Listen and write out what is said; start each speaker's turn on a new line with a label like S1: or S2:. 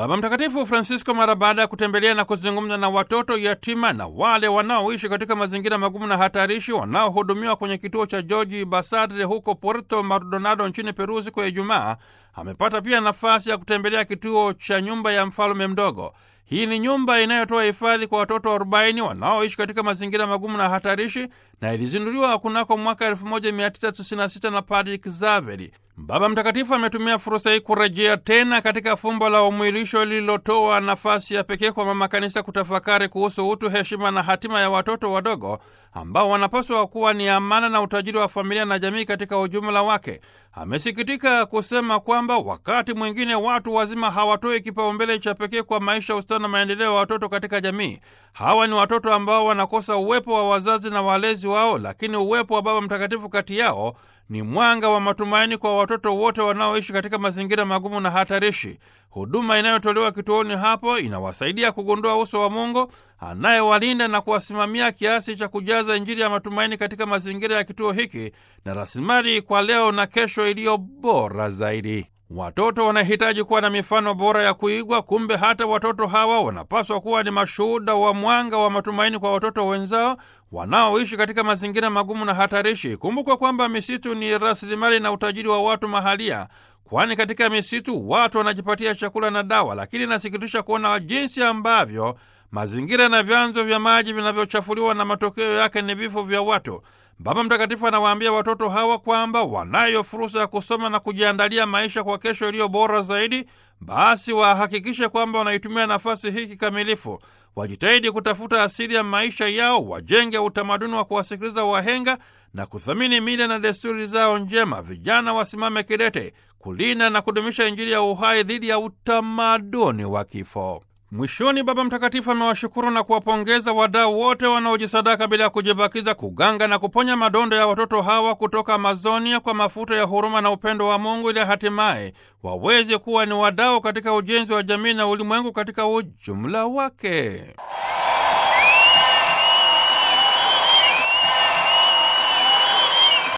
S1: Baba Mtakatifu Francisco mara baada ya kutembelea na kuzungumza na watoto yatima na wale wanaoishi katika mazingira magumu na hatarishi wanaohudumiwa kwenye kituo cha George Basadre huko Puerto Maldonado nchini Peru siku ya Ijumaa, amepata pia nafasi ya kutembelea kituo cha nyumba ya mfalme mdogo. Hii ni nyumba inayotoa hifadhi kwa watoto 40 wanaoishi katika mazingira magumu na hatarishi na ilizinduliwa kunako mwaka 1996 na Padri Xaveri. Baba Mtakatifu ametumia fursa hii kurejea tena katika fumbo la umwilisho lililotoa nafasi ya pekee kwa mama kanisa kutafakari kuhusu utu, heshima na hatima ya watoto wadogo ambao wanapaswa kuwa ni amana na utajiri wa familia na jamii katika ujumla wake. Amesikitika kusema kwamba wakati mwingine watu wazima hawatoi kipaumbele cha pekee kwa maisha, ustawi na maendeleo ya watoto katika jamii. Hawa ni watoto ambao wanakosa uwepo wa wazazi na walezi wao, lakini uwepo wa Baba Mtakatifu kati yao ni mwanga wa matumaini kwa watoto wote wanaoishi katika mazingira magumu na hatarishi. Huduma inayotolewa kituoni hapo inawasaidia kugundua uso wa Mungu anayewalinda na kuwasimamia kiasi cha kujaza Injili ya matumaini katika mazingira ya kituo hiki na rasilimali kwa leo na kesho iliyo bora zaidi. Watoto wanahitaji kuwa na mifano bora ya kuigwa. Kumbe hata watoto hawa wanapaswa kuwa ni mashuhuda wa mwanga wa matumaini kwa watoto wenzao wanaoishi katika mazingira magumu na hatarishi. Kumbukwa kwamba misitu ni rasilimali na utajiri wa watu mahalia, kwani katika misitu watu wanajipatia chakula na dawa. Lakini inasikitisha kuona jinsi ambavyo mazingira na vyanzo vya maji vinavyochafuliwa na matokeo yake ni vifo vya watu. Baba Mtakatifu anawaambia watoto hawa kwamba wanayo fursa ya kusoma na kujiandalia maisha kwa kesho iliyo bora zaidi. Basi wahakikishe kwamba wanaitumia nafasi hii kikamilifu. Wajitahidi kutafuta asili ya maisha yao, wajenge utamaduni wa kuwasikiliza wahenga na kuthamini mila na desturi zao njema. Vijana wasimame kidete kulinda na kudumisha Injili ya uhai dhidi ya utamaduni wa kifo. Mwishoni, Baba Mtakatifu amewashukuru na kuwapongeza wadau wote wanaojisadaka bila ya kujibakiza kuganga na kuponya madondo ya watoto hawa kutoka Amazonia kwa mafuta ya huruma na upendo wa Mungu ili hatimaye waweze kuwa ni wadau katika ujenzi wa jamii na ulimwengu katika ujumla wake.